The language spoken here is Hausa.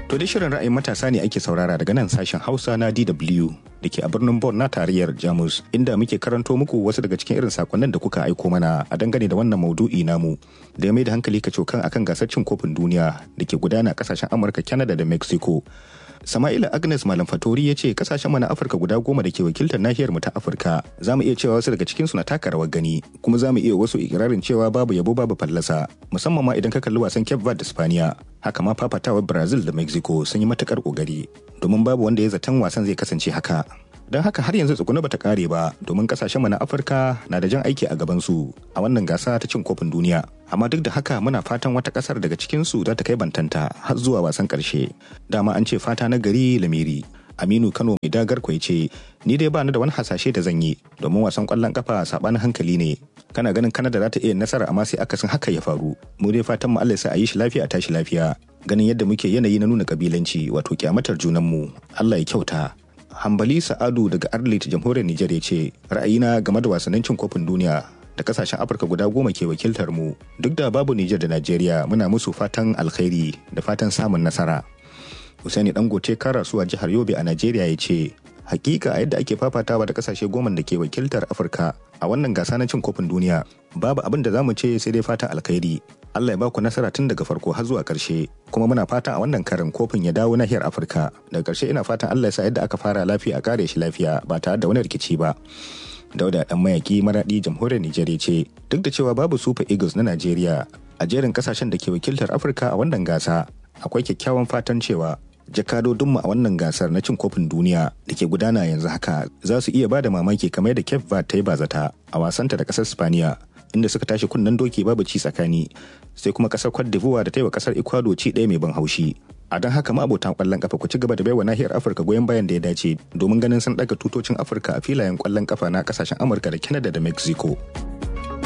To dai shirin ra'ayin matasa ne ake saurara daga nan sashen Hausa na DW da ke a birnin Bonn na tarayyar Jamus inda muke karanto muku wasu daga cikin irin sakonnin da kuka aiko mana a dangane da wannan maudu'i namu da ya mai da hankali ka cokan akan gasar cin kofin duniya da ke gudana a kasashen Amurka, Canada da Mexico. Sama'ila Agnes Malam Fatori ya ce kasashen mana Afirka guda goma da ke wakiltar nahiyar mu ta Afirka za mu iya cewa wasu daga cikinsu na taka rawar gani kuma za mu iya wasu ikirarin cewa babu yabo babu fallasa musamman ma idan ka kalli wasan Cape Verde da Spaniya haka ma fafatawar Brazil da Mexico sun yi matukar kokari domin babu wanda ya zaton wasan zai kasance haka. don haka har yanzu tsuguna bata kare ba domin kasashen mu na afirka na da jan aiki a gaban su a wannan gasa ta cin kofin duniya amma duk da haka muna fatan wata kasar daga cikin su za ta kai bantanta har zuwa wasan karshe dama an ce fata na gari lamiri aminu kano mai dagar kwai ce ni dai ba ni da wani hasashe da zan yi domin wasan kwallon kafa sabanin hankali ne kana ganin kanada za ta iya nasara amma sai akasin haka ya faru mu dai fatan mu Allah ya sa a yi shi lafiya a tashi lafiya ganin yadda muke yanayi na nuna kabilanci wato kyamatar junanmu Allah ya kyauta hambali sa'adu daga arlit jamhuriyar nijar ya ce ra'ayina game da wasannin cin kofin duniya da kasashen afirka guda goma ke wakiltar mu duk da babu nijar da najeriya muna musu fatan alkhairi da fatan samun nasara Usaini Dangote Karasuwa jihar Yobe a Najeriya ya ce, Hakika a yadda ake fafatawa da kasashe goma da ke wakiltar Afirka a wannan gasa na cin kofin duniya, babu abin da za mu ce sai dai fatan alkhairi. Allah ya baku nasara tun daga farko har zuwa ƙarshe, kuma muna fatan a wannan karin kofin ya dawo nahiyar Afirka. Daga ƙarshe ina fatan Allah ya sa yadda aka fara lafiya a kare shi lafiya ba tare da wani rikici ba. Dauda dan mayaki maradi jamhuriyar Nijar ce, duk da cewa babu Super Eagles na Najeriya a jerin kasashen da ke wakiltar Afirka a wannan gasa, akwai kyakkyawan fatan cewa jakadodinmu a wannan gasar na cin kofin duniya da ke gudana yanzu haka za su iya bada mamaki kamar da Cape Verde ta yi bazata a wasanta da kasar Spaniya inda suka tashi kunnen doki babu ci tsakani sai kuma kasar Cote d'Ivoire da ta yi wa kasar Ecuador ci ɗaya mai ban haushi a don haka ma abotan kwallon kafa ku ci gaba da baiwa nahiyar Afirka goyon bayan da ya dace domin ganin sun ɗaga tutocin Afirka a filayen kwallon kafa na kasashen Amurka da Canada da Mexico.